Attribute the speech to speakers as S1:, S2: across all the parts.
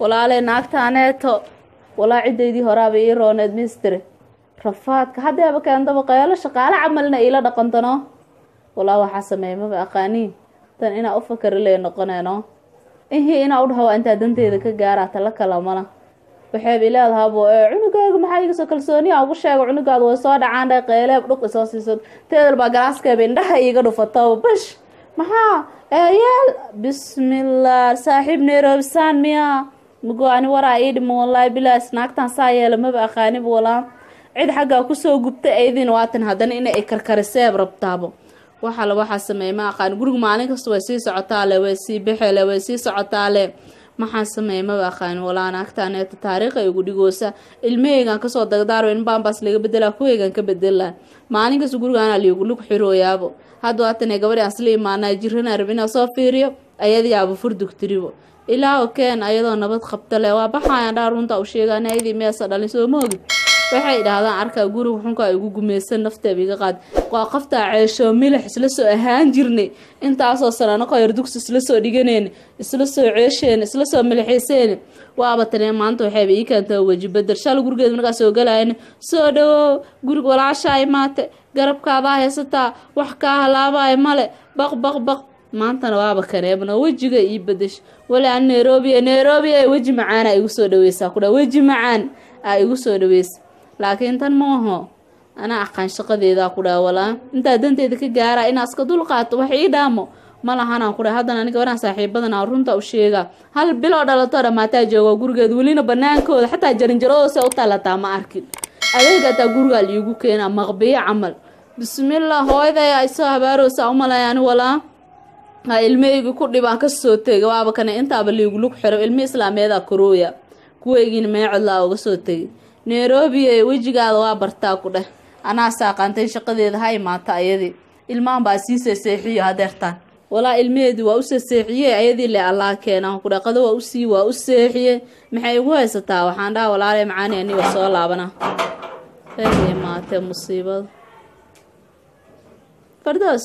S1: walaaley naagtaaneeto walaa ciddaydii horaaba ii rooneed mistire rafaadka haddeeba keentaba qeelo shaqaale camalna iila dhaqantano walaa waxaa sameeya maba aqaaniin tan inaa u fakari noqoneeno ihii inaa u dhaho waa intaa danteeda ka gaaraa tala kala mala waxayba ileedahabo ee cunugaaga maxaa igasoo kalsooniya ugu sheega cunugaada way soo dhacaan dhe qeyleeb dhuq isoo siisad teedal baa galaaskeeba indhaha iiga dhufataba bash maxaa eeyeel bismillah saaxiib neerobisaan miya mago ani waraa ii dhimo wallaahi bilaas naagtan saa yeela maba aqaaniba walaa cid xaggaa kusoo gubtay aydin waatan haddana ina ay karkariseeb rabtaabo waxaa la waxaa sameeyay ma aqaan guriga maalin kasta way sii socotaale way sii baxeele way sii socotaale maxaa sameeyay maba aqaan walaa naagtaaneeta taariikha igu dhigoosa ilmaheygan kasoo dagdaaro in baambaas laga bedelaa kuweygan ka bedelaa maalin kasta gurigaana liigu lug xirooyaabo hadda waatan gabadhi aan sla imaanaa jirana rab inaa soo fiiriyo ayadii aaba furdug tiribo ilaaho keen ayadoo nabad qabta le waa baxayan dhaa runta u sheegaan ayadii meesa dhalin soo moogid waxay idhaahdaan arkaa guriga xunka igu gumeysan nafteeba iga qaad waa qoftaa ceesho milix isla soo ahaan jirnay intaasoo sanano qoyar dugsi isla soo dhiganeen isla soo ceesheen isla soo milixiseen waaba tanee maanta waxayba ii keenta weji bedel shal gurigeed markaa soo galayan soo dhawow guriga walaashaa imaate garabkaadaa haysataa wax kaa halaabaay male baq baq baq maantana waaba kaneebna wejiga ii bedesh wali an nairobi nairobi ay weji macaan a igu soo dhaweysaa kudha weji macaan aa igu soo dhaweysa laakiin tan maaho anaa aqaan shaqadeedaa ku dhaha walaa intaa danteeda ka gaara inaa iska dul qaato wax ii dhaamo ma lahanaan ku dhaha haddana aniga waraan saaxiibadan aan runta u sheega hal biloo dhalato dhamaataa joogo gurigeed welina banaankooda xataa jarinjaradoosa u talataa ma arkin adeega ataa gurigaa liigu keenaa maqbiyo camal bismillah hooyaday ay soo habaaroosa umalayaani walaa ha ilmaheygi ku dhibaan kasoo tegay waaba kane intaaba liigu lug xiro ilmi islaameedaa korooya kuweygiina meecodlaa uga soo tegay nairobi ee wejigaada waa bartaa ku dheh anaa saaqaantay shaqadeeda ha imaata ayadii ilmahan baa sii seeseexiyo hadeertaan walaa ilmaheedii waa u seeseexiyey ayadii le allaa keenaan ku dheh qado waa usii waa u seexiye maxay igu haysataa waxaan dhaha walaale macaani aniga soo laabana ay imaatee musiibada fardoos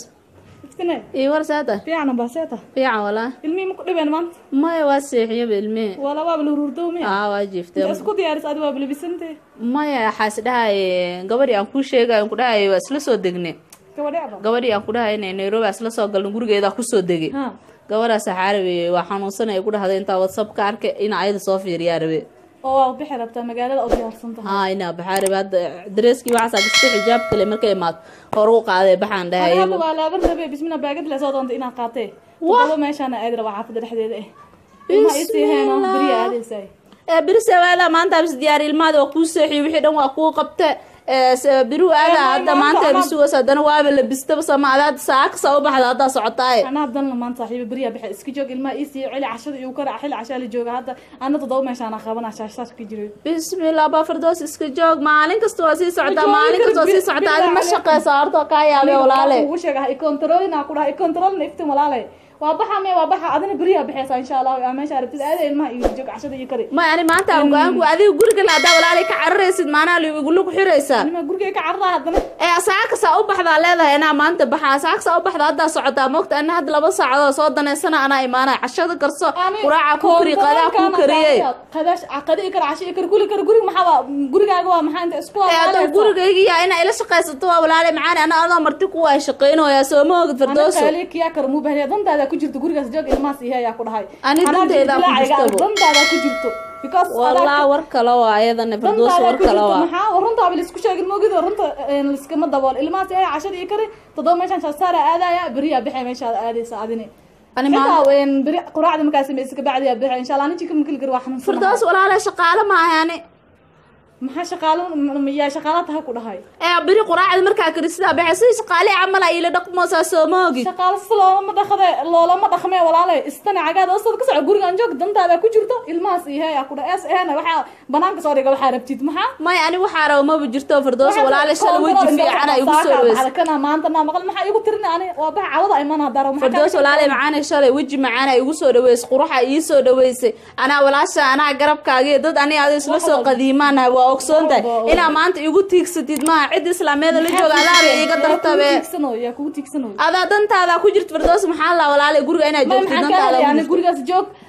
S1: iyo war saata
S2: fiican baseeta
S1: fiican walaa
S2: ilmihii ma ku dhibeen maanta
S1: maya waa seexiyaba ilmihii
S2: wala waaba la hururdow miya
S1: aa waa jiiftay
S2: inta isku diyaaris adi waaba labisantee
S1: maya waxaas dhahay gabadhii aan kuu sheegayo aan ku dhahay waa isla soo degne
S2: gabadhecba
S1: gabadhii aan ku dhahay inay nairobi aan isla soo galno gurigeedaa kusoo degay
S2: ha
S1: gabadhaas xaarabe waa xanuunsan ay ku dhahday intaa whatsapp ka arkay ina ayada soo fiiriyaa rabe
S2: oo waa bixi rabtaa magaalada oo diyaarsan tahay
S1: haa inaa baxaa rabe hadda dareeskii waxaasaa gasta xijaab kale markay imaad hor u qaaday baxaan dhahay
S2: aniga
S1: iyagu
S2: waa laaban rabe bismina baagad le soo doonta inaan qaatee
S1: Wah!
S2: todoba meeshaana aadi rabaa xaafadda dhexdeeda eh ilma isii heeno
S1: Bismillah.
S2: beriya aadaysaay
S1: ee birise waada maanta bis diyaar ilmaada waa kuu seexiyo wixii dhan waa kuu qabte ee se- biru aada
S2: Ee,
S1: hadda
S2: maanta
S1: maanta
S2: anaa-
S1: bisugas haddana waaba labistaba sama adaad saakasa u baxda haddaa socotaaye
S2: anaa dan lamaan saaxiiba beriya bixe iska joog ilmaha isii celi cashada igu kara xili cashaa la jooga hadda ana todoba meeshaana qabana shaashsaas ka jiray
S1: bismillah baa fardoos iska joog maalin kasta waa sii socotaa
S2: joogi
S1: maalin
S2: karo,
S1: kasta waa sii
S2: bil-
S1: socotaa
S2: bilaa
S1: adi ma
S2: caleykum.
S1: shaqeysa horta kaa yaabee walaale
S2: ugu sheega ha ikontaroolina ku dhaha ikontaroolna iftin walaale waa baxa me waa baxa adina beriya bixeysaa insha allah aa meesha arabtid aada ilmaha iyo joog cashada iyo kari
S1: ma ani maanta aan go-aanku adiga gurigan haddaa walaale ka cararaysid maanaa igulug xiraysaa
S2: anima gurigay ka carraa haddana
S1: ee asaakasaa u baxdaa leedahay inaa maanta baxa asaakasaa u baxda haddaa socotaa moogta ana hadda laba saacadood soo daneysana anaa imaanaya cashada karso quraaca ku kari qadaa ku kariyey
S2: qadash qada i kar casho i kar kuli kar guriga maxaa waa gurigaaga waa maxaa inta isku
S1: ee hadda gurigayga yaa inaa ila shaqaysato waa walaale macaani ana adoo marti kuwa ay shaqaynayaa soo ma ogid fardooso
S2: anakaali kiyaa kar muu bahniya dantaada ku jirto gurigaas joog ilmahaas ihe ayaa ku dhahay
S1: Ani
S2: Anaa
S1: danteeda ku
S2: dilaaciga,
S1: jirtabo.
S2: dantaada ku jirto because
S1: wallah war kale waa ayadana fardoos
S2: dantaada
S1: war
S2: ku
S1: kale
S2: jirto
S1: waa
S2: maxaa runtaaba laisku sheegin moogid runta een, liskama dabool ilmahaas ihe cashada i kari todoba meeshaan shaasaara aadaya beriyaa bixi meeshaad aadaysa adini
S1: ani maanta
S2: xitaa een, beri quraacda markaa sameysa kabacdiyaa bixi insha allah ninki kamakeli kar waa xanuunsan
S1: fardoos walaale shaqaale maahaani
S2: maxaa shaqaalo m- yaa shaqaala tahay ku dhahay
S1: ee beri quraacda markaa karisidaa baxe sidii shaqaale camala ila dhaqmoosaa soo ma ogid
S2: shaqaalo si loolama dhaqde loolama dhaqmee walaale istana cagaad oosada ka soco gurigaan joog dantaada ku jirto ilmahaas ihe yaa ku dhahay es ehena waxaa banaanka soo dhiga waxaa rabtid maxaa
S1: may ani waxaa raba maba jirto fardoos walaale shala weji fiicana igu soo dhaweysa
S2: kana maanta naa maqal maxaa igu tirin ani waa baxa cawada iman hadaro
S1: fardoos walaale macaanay shalay weji macaana igu soo dhaweysay quruxa ii soo dhaweysay anaa walaasha anaa garabkaagiyo dad ani adi isla soo qadiimaanahay waa ogsoon tahay inaa maanta igu tiigsatid maaha cid islaameeda la jooga adaaba iiga dartabe
S2: yaa kugu tiigsanoy
S1: adaa dantaada ku jirta fardoos maxaa la walaale guriga inaad
S2: may
S1: joogtid
S2: maxaan kaa
S1: dantaada
S2: helay
S1: ku
S2: ani
S1: jirto
S2: gurigaas joog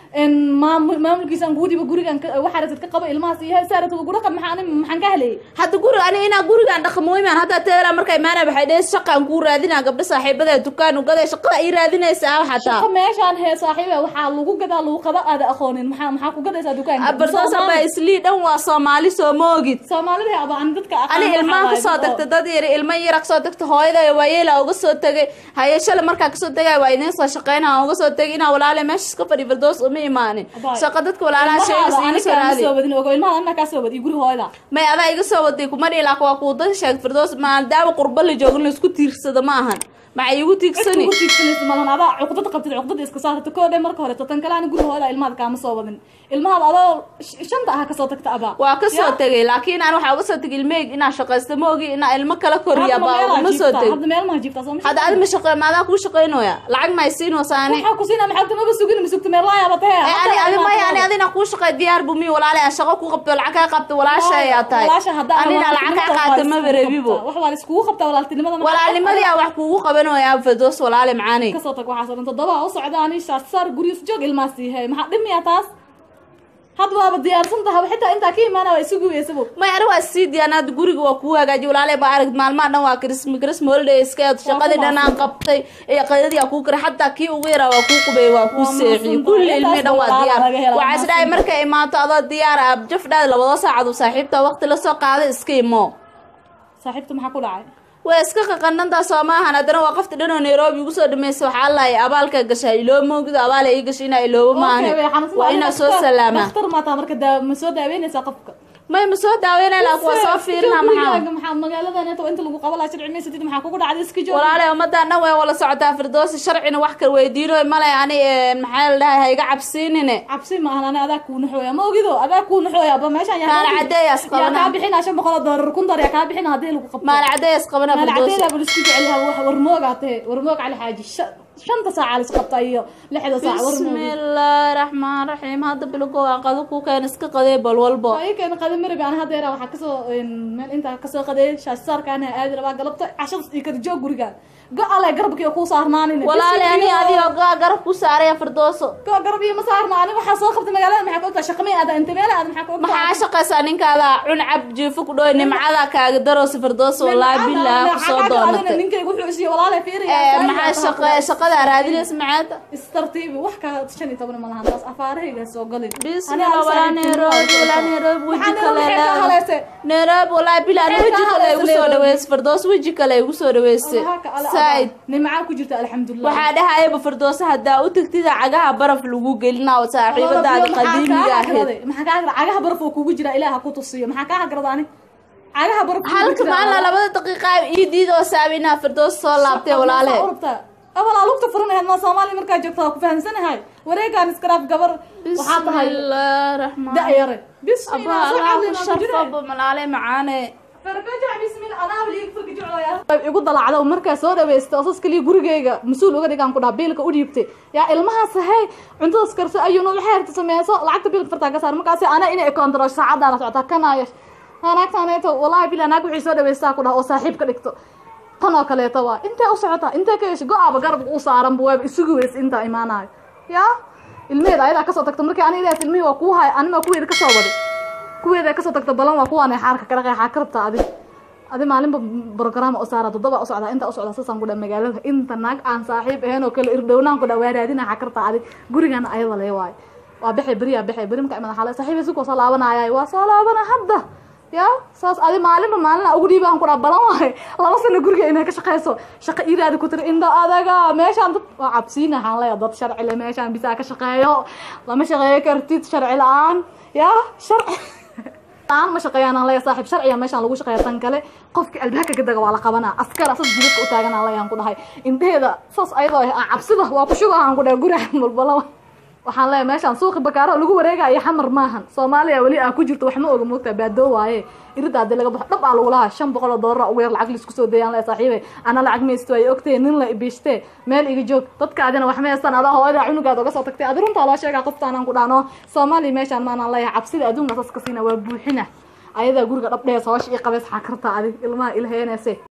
S2: maam- maamulkiisaan kugu dhiba gurigan ka- waxaa ratid ka qaba ilmahaas iyo saarata gura qab maxaa ani- maxaan ka helayay
S1: hadda guri ani inaa gurigaan dhaqamooymaan hadda teela marka imaana waxay dhehey shaqaan kuu raadinaa gabdho saaxiibada dukaan ugaday shaqada ay raadinaysaa xataa
S2: shaqo meeshaan hee saaxiibe waxaa lagu gadaa lagu qaba aada aqoonin maxaa maxaa ku gadaysaa dukaanka
S1: bardoosa ba islii dhan waa soomaali soo moogid
S2: soomaalida aba ani dadka aqaan
S1: ani
S2: waxaa
S1: ilmaha
S2: waaye
S1: kasoo
S2: dad oo-
S1: tagta dad yar ilmo yara kasoo tagta hooyada waayeela uga soo tegay haye shalay markaa kasoo tegay waa idiin soo shaqeyna uga soo tegay inaa walaale meesha iska fadhi firdoos uma imaanin
S2: Abay.
S1: shaqa dadka walaalaha sheegas iga soo raadi
S2: soo wadin ogo ilmaha anna kaa soo wadi guri hooyada
S1: may adaa iga soo waday kuma dhihi laakin waa kuu dad sheeg firdoos maadaama qurba la joogin la isku tiirsado ma ahan maxay igu tiigsani
S2: ugu tiigsanaysa malahan adaa cuqdad qabtid cuqdada iska saarta koo dhe marka hore tan kale ani guri hooyada ilmahaada kaama soo wadin ilmahaada adoo sh- shanta aha kasoo tagta abaa
S1: waa ka soo
S2: Ya?
S1: tegay laakiin aan waxaa uga soo tegay ilmeyg inaa shaqaysta ma ogi inaa ilmo kala koriya
S2: Hadda
S1: baa
S2: meelaa
S1: uma soo
S2: jiiftaa,
S1: teg
S2: hadda meel maha jiiftaa soo ma
S1: hadda adi ma shaqey maadaa kuu shaqeynooya lacag ma isiinoosa ani
S2: waxaa ku siinaa maxaa maba sugin ma sugta meel laayaba tahe
S1: Eh, ani adi maya ani adina kuu shaqey diyaar bu mi walaale aan shaqo ku qabto lacag kaa qabto walaasha ayaa tahay
S2: walaasha haddaa
S1: anina lacag kaa qaata maba rabibo
S2: wax waa la iskugu qabtaa walaaltinimada maxaa-
S1: walaalnimadii aa wax kuugu qabanooyaa firdoos walaale macaani
S2: kasoo tag waxaas oo dhan toddoba u socda ani saar gurigiis joog ilmaas siihay maxaa dhimiya taas had waaba diyaarsan tahay xitaa intaa ka imaana waa isugu weysabo
S1: may ani waa sii diyaanaad guriga waa kuu hagaajiy walaale baa arag maalmaha dhan waa krismi krisma holiday iska shaqadii dhan aan qabtay ee qadadii aa kuu karay xataa kii ugu yaraa waa kuu qubay waa kuu
S2: Waa
S1: seexiyey
S2: mahadsan
S1: kulli
S2: tahay.
S1: ilmii dhan waa
S2: Intaas
S1: diyaar
S2: laga helaa,
S1: waxaa isdhahay
S2: mahadsan.
S1: markay imaato adoo diyaar ah jafdhaad labada saacad uu saaxiibta waqti lasoo qaaday iska imo
S2: saaxiibta maxaa ku dhacay
S1: way iska qaqanantaa soo maahan haddana waa qofta dhan oo nairobi ugu soo dhamaysa waxaa lahay abaalka gashaa iloo moogido abaala ii gashay inaa iloobo maahane
S2: Okay, way xanuunsan
S1: waa
S2: tahay.
S1: inaa soo
S2: Dhakhtar-
S1: salaamaa
S2: dhakhtar maataa marka daa- ma soo daaweynaysaa qofka
S1: may ma soo daaweynay laakin waa soo fiirina maxaa
S2: gurigaaga maxaa magaaladan inta inta lagu qaba lahaa sharci maysatid maxaa kugu dhacday iska joog
S1: walaale ummadaan dhan way wala socotaa firdoosi sharcina wax kala weydiinoy male ani eh, maxaa la dhahay ha iga cabsiinine
S2: cabsi maahan ani adaa kuu naxooya ma ogido adaa kuu naxooya ba meeshaan yaa
S1: maala cadeeyaas
S2: yaa kaa
S1: qabana
S2: bixinaa shan boqol oo doolar kun dar yaa kaa bixina haddii lagu qabto
S1: maala cadeeyaas qabana
S2: maala
S1: firdoosi
S2: cadeedaa bal isku jecelyaha wax warmoogaa tahe warmoog cali xaaji sha- shanta saaca lis qabta iyo lixda saac warmoog
S1: bismillaahi raxmaan raxiim hadda bilogo waa qado ku keen iska qadee bal walbo
S2: waa ii keena qada marabi aan hadeera waxaa kasoo meel intaa kasoo qadeeyay shaashaarkaana aadi rabaa galabta cashadas iyo kada joog gurigaan go-ale garabkiiyo kuu saarnaanin
S1: walaale ani adigoo gaa garab ku saaraya firdooso
S2: go garab iyo ma saarna ani waxaa soo qabtay magaalada maxaa ka ogtaa shaqamay aada inta meel aada maxaa ka ogtaa
S1: maxaa shaqaysaa ninkaada cun cab jiifo ku dhow nimcada kaaga daroosi firdooso wallaahi billah ku soo doonatay
S2: ninkayga wuxuu isiiye walaalay fiiriya
S1: Eh, maxaa shaqa shaqada raadinaysa macaada
S2: istartiibi wax ka shan iyo toban ma lahan taas afaarahayga soo galin
S1: bismillah walaa nairobi walaa nairobi weji kale
S2: maxaa
S1: leedahay
S2: haleese
S1: nairobi walaa bilaa
S2: Maxay
S1: weji
S2: ka
S1: kale igu soo
S2: haleesay
S1: dhaweysay firdoos weji kale igu soo dhaweysay saaid
S2: nimcaa ku jirta alxamdulilah
S1: waxaa dhahayaba firdoosa haddaa u tagtida cagaha baraf lagu gelinaa oo saaxiibadaada qadiimiga ahayd
S2: maxaa kaa hagra cagaha baraf oo kugu jira ilaaha ku tusiyo maxaa kaa hagrada ani cagaha baraf kugu
S1: halka
S2: jira.
S1: maalina labada daqiiqa ii diid oo saabinaa firdoos soo laabtay walaale
S2: awalaa lugta furanaheed maa soomaaliya markaa joogta waa ku fahamsanahay wareegaan iskaraaf gabar waxaa tahay
S1: bismillaah raxmaan
S2: da-yare
S1: abaa allah ku sharfaba malaale macaane
S2: igu dalacda markaa soo dhaweystay osas kaliya gurigeyga mas-uul uga dhigaan ku dhaha biilka u dhiibtay yaa ilmahaas hay cuntadaas karso ayuuna waxay harta sameyso lacagta biilka fartaa ka saar markaasi ana inay kontaro saacadaana socotaa kanaayo naagtaaneeto wallahi bila naag waxay soo dhaweystaa ku dhaha oo saaxiib ka dhigto tan oo kaleeto waa intee u socotaa intee ka yeesha go-aaba garabka u saaranba waaba isugu weysa intaa imaanayo yaa ilmeheeda ayadaa kasoo tagta markii ani ilaas ilmihii waa kuu hay anima kuweeda kasoo waday kuweeda kasoo tagta balan waa kuwaanay xaarka kala qeexaa ka rabtaa adig adi maalinba brograam u saara toddoba u socdaa inta u socdaa sasaan ku dha magaalada inta naag aan saaxiib ahayn oo kale irdhownaan ku dha waa raadina xaa kartaa adig gurigana ayada lee waayo waa baxay beriyaa baxay beri marka imada xaale saaxiib isukoo soo laabanayay waa soo laabana hadda ya saas adi maalinba maalina ugu dhiibaan ku dhaa balan waayo laba sano guriga inay ka shaqeyso shaqo iraadi ku tiri indha adaga meeshaan dad waa cabsiina waxaan leeya dad sharci le meeshaan bisaa ka shaqeeyo lama shaqeeyo kartid sharci la-aan ya sharci aan ma shaqeeyaan aan leeyahay saaxiib sharciya meeshaan lagu shaqeeya tan kale qofka albaabka ka daga waa la qabanaa askar asas jidadka u taagan aan leeyaan ku dhahay indheheeda saas ayadoo ah cabsida waa ku shuga aan ku dhahay guriga balbala waxaan leeyahay meeshaan suuqi bakaaro lagu wareegayo xamar maahan soomaaliya weli aa ku jirto wax ma oga moogtaa baadoo waaye irida hadii laga baxo dhab aa lagu lahaa shan boqol oo doolar ugu yar lacag laisku soo dayaan leeyahay saaxiibay ana lacag maysto ay ogtay nin la ibiishtee meel iga joog dadkaadina wax ma haystaan adaa hooyada cunugaad oga soo tagtay adi runtaa loo sheegaa qoftaanaan ku dhaano soomaaliya meeshaan maanaan leeyahay cabsida adduunka saas ka siina waa buuxina ayadaa guriga dhabdhees hoosha ii qabeys xaa kartaa adig ilmaha ilaheeneese